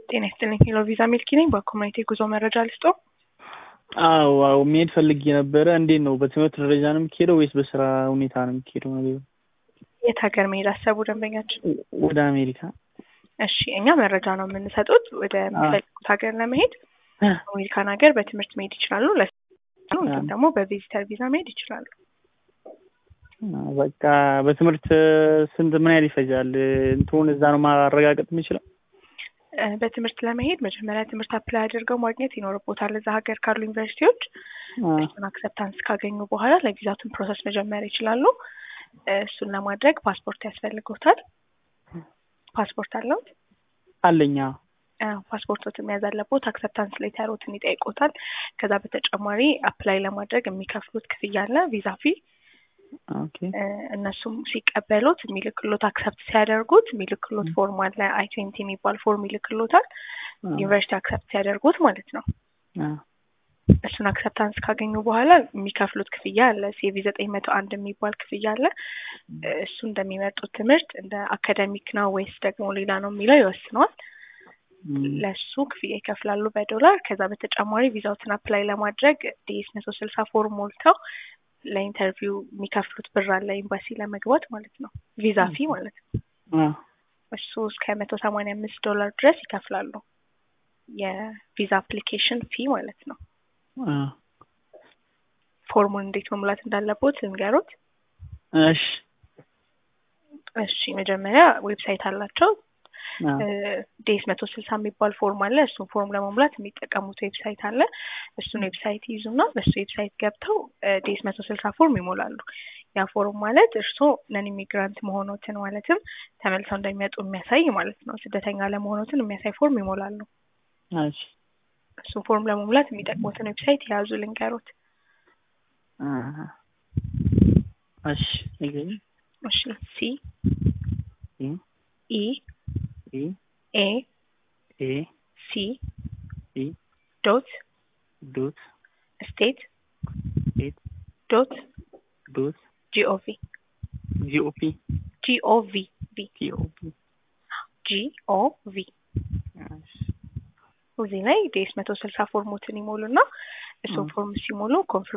ጤና ይስጥልኝ ሄሎ ቪዛ ሚልኪ ነኝ። በኮሚኒቲ የጉዞ መረጃ ልስጦ። አዎ አዎ መሄድ ፈልጌ ነበረ። እንዴት ነው በትምህርት ደረጃ ነው የሚካሄደው ወይስ በስራ ሁኔታ ነው የሚካሄደው? ነገሩ የት ሀገር መሄድ አሰቡ ደንበኛችን? ወደ አሜሪካ። እሺ እኛ መረጃ ነው የምንሰጡት። ወደ የሚፈልጉት ሀገር ለመሄድ አሜሪካን ሀገር በትምህርት መሄድ ይችላሉ። ለስ እንዲሁም ደግሞ በቪዚተር ቪዛ መሄድ ይችላሉ። በቃ በትምህርት ስንት ምን ያህል ይፈጃል? እንትኑን እዛ ነው ማረጋገጥ የምችለው? በትምህርት ለመሄድ መጀመሪያ ትምህርት አፕላይ አድርገው ማግኘት ይኖርቦታል። እዛ ሀገር ካሉ ዩኒቨርሲቲዎች እሱን አክሰፕታንስ ካገኙ በኋላ ለቪዛቱን ፕሮሰስ መጀመር ይችላሉ። እሱን ለማድረግ ፓስፖርት ያስፈልጎታል። ፓስፖርት አለው? አለኛ። ፓስፖርቶትን መያዝ አለቦት። አክሰፕታንስ ሌተሮትን ይጠይቆታል። ከዛ በተጨማሪ አፕላይ ለማድረግ የሚከፍሉት ክፍያ አለ፣ ቪዛ ፊ እነሱም ሲቀበሉት የሚልክሎት አክሰፕት ሲያደርጉት የሚልክሎት ፎርም አለ አይ ትዌንቲ የሚባል ፎርም ይልክሎታል። ዩኒቨርሲቲ አክሰፕት ሲያደርጉት ማለት ነው። እሱን አክሰፕታንስ ካገኙ በኋላ የሚከፍሉት ክፍያ አለ። ሲቪ ዘጠኝ መቶ አንድ የሚባል ክፍያ አለ። እሱ እንደሚመርጡት ትምህርት እንደ አካደሚክ ነው ወይስ ደግሞ ሌላ ነው የሚለው ይወስነዋል። ለሱ ክፍያ ይከፍላሉ በዶላር። ከዛ በተጨማሪ ቪዛውትን አፕላይ ለማድረግ ዲኤስ መቶ ስልሳ ፎርም ሞልተው ለኢንተርቪው የሚከፍሉት ብር አለ ኤምባሲ ለመግባት ማለት ነው። ቪዛ ፊ ማለት ነው። እሱ እስከ መቶ ሰማንያ አምስት ዶላር ድረስ ይከፍላሉ። የቪዛ አፕሊኬሽን ፊ ማለት ነው። ፎርሙን እንዴት መሙላት እንዳለቦት ልንገሩት። እሺ እሺ መጀመሪያ ዌብሳይት አላቸው። ዴስ መቶ ስልሳ የሚባል ፎርም አለ። እሱን ፎርም ለመሙላት የሚጠቀሙት ዌብሳይት አለ። እሱን ዌብሳይት ይዙና በሱ ዌብሳይት ገብተው ዴስ መቶ ስልሳ ፎርም ይሞላሉ። ያ ፎርም ማለት እርስዎ ነን ኢሚግራንት መሆኖትን ማለትም ተመልሰው እንደሚመጡ የሚያሳይ ማለት ነው። ስደተኛ ለመሆኖትን የሚያሳይ ፎርም ይሞላሉ። እሱን ፎርም ለመሙላት የሚጠቅሙትን ዌብሳይት የያዙ ልንገሮት። እሺ እሺ ሲ ኢ ኤ ኤ ሲ ሲ ዶት ዶት ስቴት ስቴት ዶት ዶት ጂኦቪ ጂኦፒ ጂኦቪ ቪ ጂኦፒ ጂኦቪ እዚህ ላይ ዴስ መቶ ስልሳ ፎርሞትን ይሞሉና እሱን ፎርም ሲሞሉ